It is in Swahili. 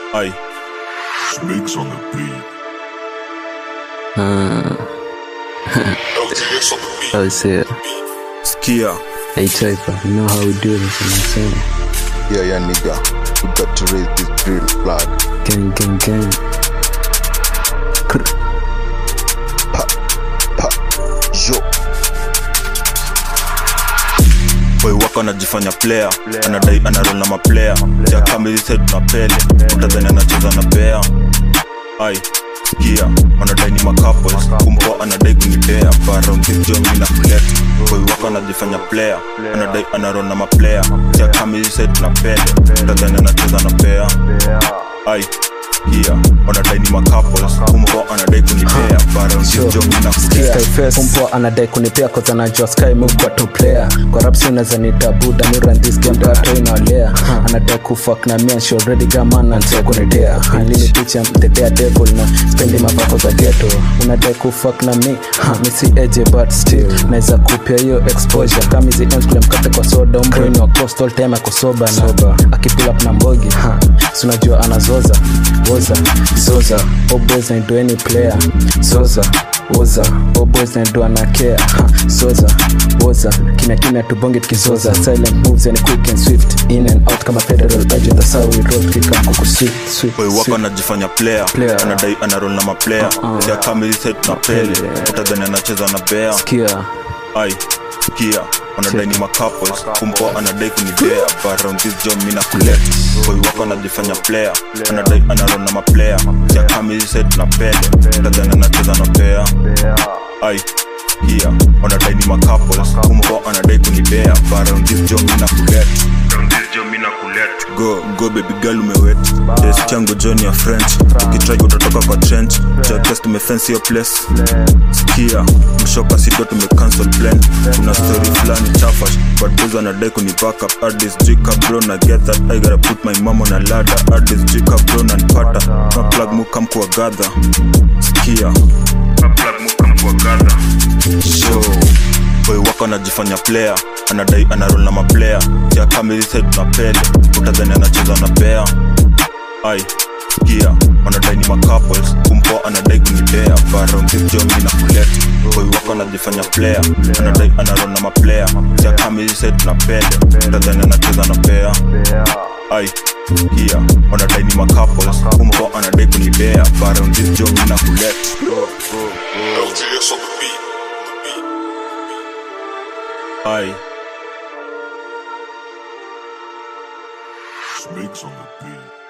Aye. Snakes on the beat. Uh, LTX on the beat. I would say, Skia. hey Typer, you know how we do this, you know what I'm saying? Yeah, yeah, nigga. We got to raise this drill flag. Gang, gang, gang. Krr. Yo, boy wako anajifanya player anadai anarol na maplayer jakamilise tunapele utadhani anacheza na bea ai skia wanadai ni macouples kumpo anadai kunipea baromkijomi na kulet boy wako anajifanya player anadai anarol na maplayer jakamilise tunapele utadhani anacheza na bea ai skia wanadai ni macouples kumpo anadai kunipea baromkijomi na kulet kumpoa anadai kunipea koza najua sky move kwa two player kwa rapsi unaweza nita buda mi run this game dato inaolea anadai kufak na mia she already gaman antia kunitea lini picha the dare devil na spendi mapako za ghetto unadai kufak na mi ha, mi si eje but still naweza kupia hiyo exposure kama hizi ends kule mkate kwa soda umbweni wa coastal time ako soba na akipull up na mbogi ha, si unajua anazoza woza zoza always I do any player zoza woza all boys and do anakea soza woza kimya kimya tubonge tukizoza silent moves and quick and swift in and out kama federal agent that's how we roll kika kuku sweet sweet boy wako sweet. anajifanya player Player. anadai anarol na maplayer Uh-uh. jakamilise tunapele utadhani anacheza na bea Sikia, ai kia wanadai ni macouples kumpo anadai kunidea around this job mina kulet boy wako anajifanya player anadai anarol na maplayer jakamilise tunapele utadhani anacheza na bea ai kia wanadai ni macouples kumpo anadai kunidea around this job mina kulet Around this job mina kulet. go go baby girl umewet des changu john ya french ukitrai utatoka kwa trench jakes tumefensi yo place skia mshoka sido tumecancel plan kuna story fulani chafash but those anadai kuni back up artist jika bro na get that i gotta put my mom on a ladder artist jika bro na nipata na plug mukam kwa gather skia na plug mukam kwa gather show boy wako anajifanya player anadai anarol na maplayer jakamilise tunapele utadhani anacheza na bea ai skia wanadai ni macouples kumpo anadai kunidea baromkijomi na kulet boy wako anajifanya player anadai anarol na maplayer jakamilise tunapele utadhani anacheza na bea ai skia wanadai ni macouples kumpo anadai kunidea baromkijomi na kulet LTX on the beat. ai Snakes on the beat.